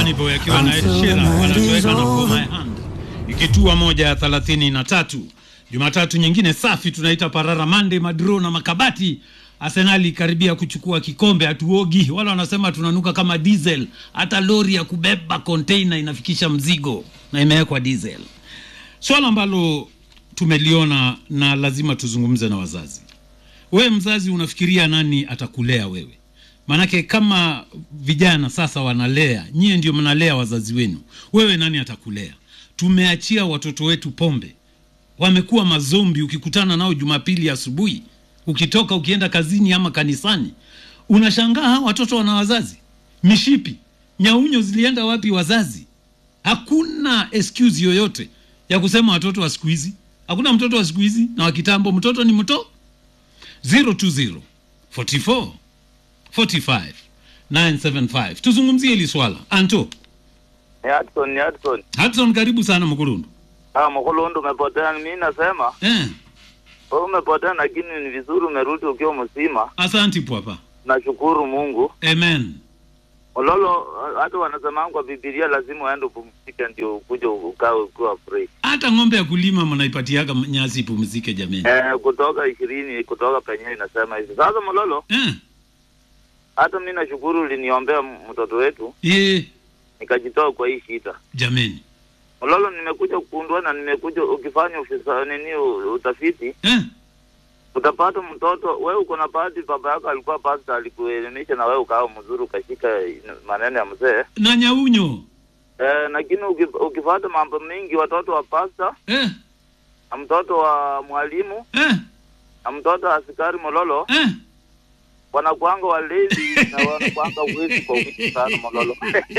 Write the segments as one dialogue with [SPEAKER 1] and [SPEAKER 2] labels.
[SPEAKER 1] Bunny Boy akiwa na Ed Sheeran wanatoweka na For My Hand, ikitua moja ya thelathini na tatu. Jumatatu nyingine safi tunaita Parara Mande, madro na makabati. Arsenali karibia kuchukua kikombe, hatuogi wala wanasema tunanuka kama diesel. Hata lori ya kubeba container inafikisha mzigo na imewekwa diesel. Swala ambalo tumeliona na lazima tuzungumze na wazazi. Wewe mzazi, unafikiria nani atakulea wewe? Maanake kama vijana sasa wanalea, nyie ndio mnalea wazazi wenu, wewe nani atakulea? Tumeachia watoto wetu pombe, wamekuwa mazombi. Ukikutana nao Jumapili asubuhi, ukitoka ukienda kazini ama kanisani, unashangaa hawa watoto wana wazazi. Mishipi nyaunyo zilienda wapi wazazi? Hakuna excuse yoyote ya kusema watoto wa siku hizi. Hakuna mtoto wa siku hizi na wa kitambo, mtoto ni mto 020 44 45 975. Tuzungumzie hili swala. Anto
[SPEAKER 2] Ni Hudson, ni Hudson.
[SPEAKER 1] Hudson, karibu sana Mkurundu.
[SPEAKER 2] Ah, Mkulundu umepotea. Mimi nasema
[SPEAKER 1] Eh,
[SPEAKER 2] wewe umepotea, lakini ni vizuri umerudi ukiwa mzima.
[SPEAKER 1] asanti pwapa.
[SPEAKER 2] Nashukuru Mungu.
[SPEAKER 1] Amen.
[SPEAKER 2] Ololo, hata wanasema kwa Biblia lazima uende upumzike ndio ukuje ukae ukiwa free.
[SPEAKER 1] Hata ng'ombe ya kulima mnaipatiaga nyasi ipumzike jameni.
[SPEAKER 2] Eh, kutoka ishirini kutoka penye inasema hivi. Sasa Mololo,
[SPEAKER 1] Eh,
[SPEAKER 2] hata mimi nashukuru uliniombea mtoto wetu
[SPEAKER 1] ye
[SPEAKER 2] nikajitoa kwa hii shida.
[SPEAKER 1] jameni.
[SPEAKER 2] Mololo, nimekuja kugundua na nimekuja ukifanya ufisa nini u- utafiti
[SPEAKER 1] Eh,
[SPEAKER 2] utapata mtoto wewe uko na bahati, baba yako alikuwa pasta, alikuelimisha na wewe ukawa mzuri, ukashika maneno ya mzee
[SPEAKER 1] na nyaunyo.
[SPEAKER 2] eh, lakini uki- ukifuata mambo mengi, watoto wa pasta
[SPEAKER 1] Eh,
[SPEAKER 2] na mtoto wa mwalimu
[SPEAKER 1] eh,
[SPEAKER 2] na mtoto wa askari Mololo
[SPEAKER 1] eh.
[SPEAKER 2] wanakuanga walevi na wanakuanga wezi kwa wingi sana Mololo.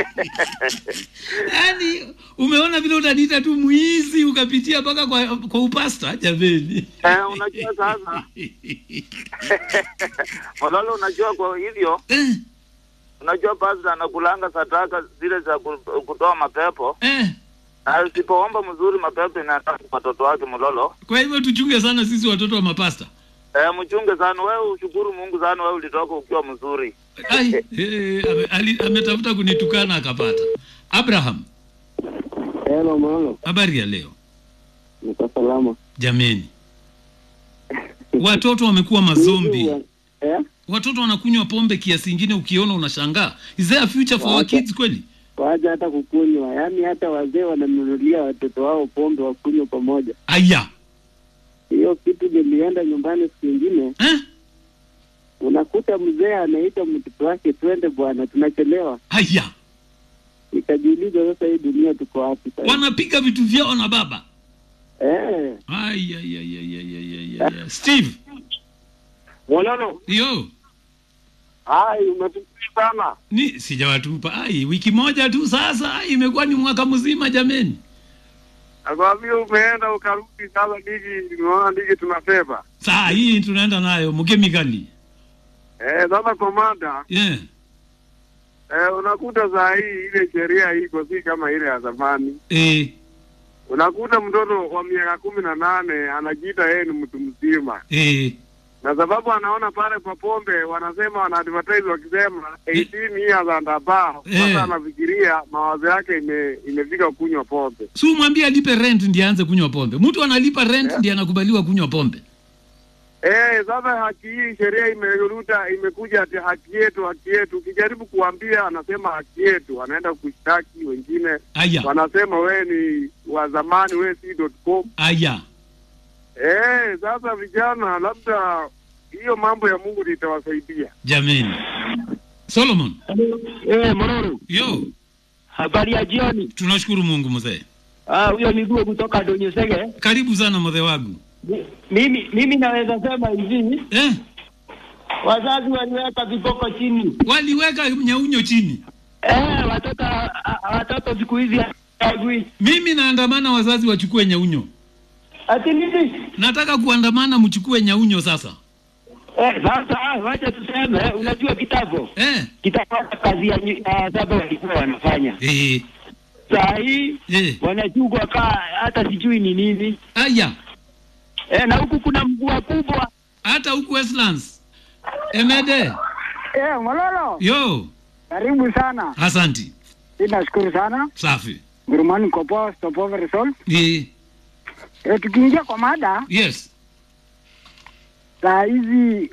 [SPEAKER 1] Yaani umeona vile utaniita tu mwizi ukapitia mpaka kwa, kwa upasta jameni.
[SPEAKER 2] eh, unajua sasa Mololo, unajua kwa hivyo
[SPEAKER 1] Eh,
[SPEAKER 2] unajua pasta anakulanga sadaka zile za ku- kutoa mapepo
[SPEAKER 1] eh.
[SPEAKER 2] na usipoomba mzuri mapepo inaenda kwa watoto wake Mololo.
[SPEAKER 1] Kwa hivyo tuchunge sana sisi watoto wa mapasta.
[SPEAKER 2] Eh, mchunge sana wewe, ushukuru Mungu sana wewe ulitoka ukiwa mzuri.
[SPEAKER 1] Ai, eh, ame- ali- ametafuta kunitukana akapata. Abraham,
[SPEAKER 3] Hello mama,
[SPEAKER 1] habari ya leo
[SPEAKER 3] niko salama.
[SPEAKER 1] jameni? Watoto wamekuwa mazombi,
[SPEAKER 3] Eh?
[SPEAKER 1] watoto wanakunywa pombe kiasi ingine, ukiona unashangaa. Is there a future for our kids kweli?
[SPEAKER 3] Waja hata kukunywa, yaani hata wazee wananunulia watoto wao pombe wakunywa pamoja.
[SPEAKER 1] Aya,
[SPEAKER 3] Hiyo kitu nilienda nyumbani siku ingine,
[SPEAKER 1] eh?
[SPEAKER 3] unakuta mzee anaita mtoto wake, twende bwana, tunachelewa.
[SPEAKER 1] Aya,
[SPEAKER 3] Nikajiuliza, sasa hii dunia tuko wapi sasa?
[SPEAKER 1] wanapiga vitu vyao na baba.
[SPEAKER 3] Eh,
[SPEAKER 1] Ai, ai, ai, ai, ai, ai, ai, ai. Steve,
[SPEAKER 4] Mololo,
[SPEAKER 1] yo
[SPEAKER 4] hai umetukia sana.
[SPEAKER 1] ni sijawatupa. Ai, wiki moja tu sasa, ai, imekuwa ni mwaka mzima jameni.
[SPEAKER 4] Nakwambia umeenda ukarudi, sasa ligi unaona ligi tunasema.
[SPEAKER 1] Saa hii tunaenda nayo mkemikali.
[SPEAKER 4] Eh, sasa komanda,
[SPEAKER 1] Yeah.
[SPEAKER 4] eh, unakuta saa hii ile sheria iko si kama ile ya zamani.
[SPEAKER 1] Eh,
[SPEAKER 4] Unakuta mtoto wa miaka kumi na nane anajiita yeye ni mtu mzima,
[SPEAKER 1] eh,
[SPEAKER 4] na sababu anaona pale kwa pombe wanasema wana advertise wakisema 18 years and above.
[SPEAKER 1] Eh.
[SPEAKER 4] Sasa anafikiria mawazo yake ime, imefika kunywa pombe.
[SPEAKER 1] si umwambie alipe rent ndiye aanze kunywa pombe. Mtu analipa rent ndiye anakubaliwa kunywa pombe.
[SPEAKER 4] Eh, sasa haki hii sheria imeruta imekuja ati haki yetu, haki yetu. Ukijaribu kuambia anasema haki yetu, anaenda kushtaki wengine,
[SPEAKER 1] Aya,
[SPEAKER 4] wanasema wewe ni wa zamani, wewe si .com.
[SPEAKER 1] aya,
[SPEAKER 4] Eh, sasa vijana, labda hiyo mambo ya Mungu litawasaidia.
[SPEAKER 1] jameni. Solomon,
[SPEAKER 5] Eh, Mororo,
[SPEAKER 1] yo,
[SPEAKER 5] habari ya jioni.
[SPEAKER 1] tunashukuru Mungu mzee.
[SPEAKER 5] Ah, huyo miguu kutoka Donyesege.
[SPEAKER 1] Karibu sana mzee wangu.
[SPEAKER 5] Mi- Mimi mimi naweza sema hivi,
[SPEAKER 1] Eh,
[SPEAKER 5] wazazi waliweka viboko chini.
[SPEAKER 1] waliweka nyaunyo chini.
[SPEAKER 5] Eh, watoto ah, watoto siku hizi hawajui.
[SPEAKER 1] Mimi naandamana wazazi wachukue nyaunyo.
[SPEAKER 5] Ati nini?
[SPEAKER 1] Nataka kuandamana mchukue nyaunyo sasa.
[SPEAKER 5] Eh, sasa ah, wacha tuseme, eh, unajua kitabu
[SPEAKER 1] Eh,
[SPEAKER 5] kitabu kazi ya nyi- ah, saba walikuwa wanafanya.
[SPEAKER 1] eh,
[SPEAKER 5] Saa hii
[SPEAKER 1] eh.
[SPEAKER 5] wanachukua kaa hata sijui ni nini.
[SPEAKER 1] Aya,
[SPEAKER 5] Eh, na huku kuna mvua kubwa.
[SPEAKER 1] hata huku Westlands. Emede,
[SPEAKER 3] eh, Mololo,
[SPEAKER 1] yo,
[SPEAKER 3] karibu sana.
[SPEAKER 1] asanti.
[SPEAKER 3] mi nashukuru sana.
[SPEAKER 1] Safi.
[SPEAKER 3] Gurumani Kopo, Stop Over Result.
[SPEAKER 1] Eh,
[SPEAKER 3] E, tukiingia kwa mada
[SPEAKER 1] yes.
[SPEAKER 3] saa hizi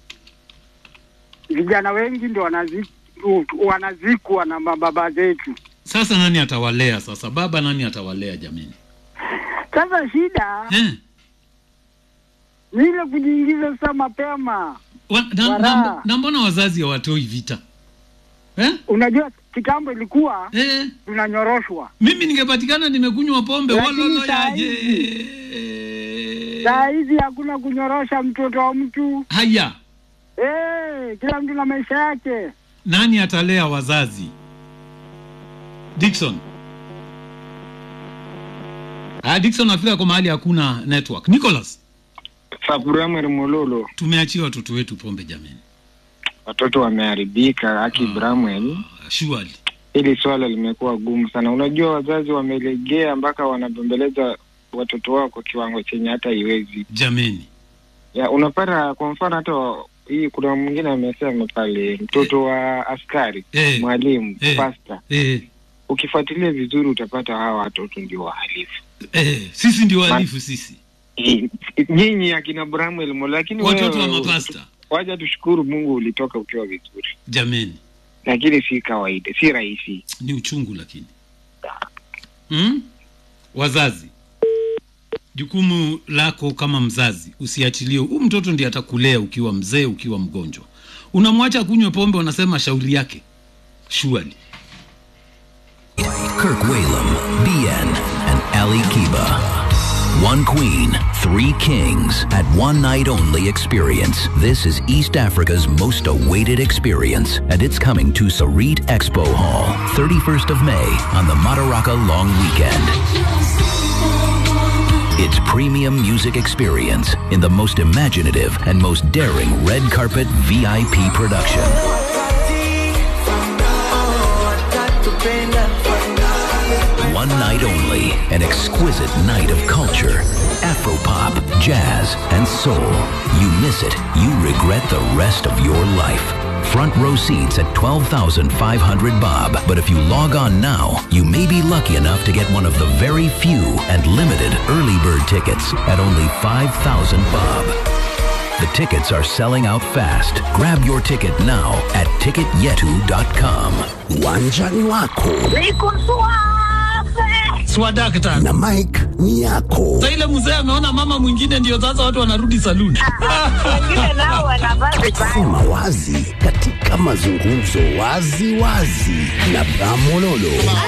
[SPEAKER 3] vijana wengi ndio wanazi, u- wanazikwa na mababa zetu.
[SPEAKER 1] Sasa nani atawalea sasa? Baba nani atawalea jamini?
[SPEAKER 3] Sasa shida
[SPEAKER 1] Eh.
[SPEAKER 3] ni ile kujiingiza sasa mapema.
[SPEAKER 1] Wa, na,
[SPEAKER 3] Wara.
[SPEAKER 1] na, na mbona wazazi hawatoi vita eh?
[SPEAKER 3] Unajua kitambo ilikuwa
[SPEAKER 1] Eh,
[SPEAKER 3] tunanyoroshwa,
[SPEAKER 1] mimi ningepatikana nimekunywa pombe
[SPEAKER 3] Lakini
[SPEAKER 1] walolo
[SPEAKER 3] saa
[SPEAKER 1] yaje.
[SPEAKER 3] saa hizi hakuna kunyorosha mtoto wa mtu.
[SPEAKER 1] Haya,
[SPEAKER 3] Eh, kila mtu na maisha yake.
[SPEAKER 1] nani atalea wazazi? Dickson. Ah, Dickson afika kwa mahali hakuna network. Nicholas,
[SPEAKER 6] Sabramer Mololo,
[SPEAKER 1] tumeachia watoto wetu pombe jamani.
[SPEAKER 6] watoto wameharibika. Aki Bramwell,
[SPEAKER 1] Ah, Surely.
[SPEAKER 6] hili swala limekuwa gumu sana. Unajua, wazazi wamelegea mpaka wanabembeleza watoto wao kwa kiwango chenye hata iwezi
[SPEAKER 1] Jameni.
[SPEAKER 6] ya unapata. Kwa mfano hata wa- hii, kuna mwingine amesema pale, mtoto wa askari,
[SPEAKER 1] Eh.
[SPEAKER 6] mwalimu,
[SPEAKER 1] Eh.
[SPEAKER 6] pasta.
[SPEAKER 1] Eh,
[SPEAKER 6] Ukifuatilia vizuri, utapata hawa watoto ndio wahalifu.
[SPEAKER 1] eh, sisi ndio wahalifu sisi.
[SPEAKER 6] Eh, Nyinyi akina Bramwell Mololo, lakini
[SPEAKER 1] Watoto wa
[SPEAKER 6] wewe-
[SPEAKER 1] mapasta.
[SPEAKER 6] waja tushukuru Mungu ulitoka ukiwa vizuri,
[SPEAKER 1] Jameni.
[SPEAKER 6] lakini si kawaida, si rahisi.
[SPEAKER 1] ni uchungu lakini hmm? wazazi jukumu lako kama mzazi usiachilie huu mtoto ndiye atakulea ukiwa mzee ukiwa mgonjwa unamwacha kunywe pombe unasema shauri yake surely
[SPEAKER 7] Kirk Whalum, BN, and Ali Kiba. One queen, three kings at one night only experience. This is East Africa's most awaited experience, and it's coming to Sarit Expo Hall, 31st of May on the Madaraka Long Weekend. It's premium music experience in the most imaginative and most daring red carpet VIP production. One night only, an exquisite night of culture, Afropop, jazz, and soul. You miss it, you regret the rest of your life. Front row seats at 12,500 bob. But if you log on now, you may be lucky enough to get one of the very few and limited early bird tickets at only 5,000 bob. The tickets are selling out fast. Grab your ticket now at ticketyetu.com.
[SPEAKER 8] Uwanjani wako
[SPEAKER 1] swadakta
[SPEAKER 8] na Mike ni yako.
[SPEAKER 1] sa ile mzee ameona mama mwingine ndio sasa watu wanarudi saluni
[SPEAKER 8] Sema wazi katika mazungumzo wazi wazi na Bramololo.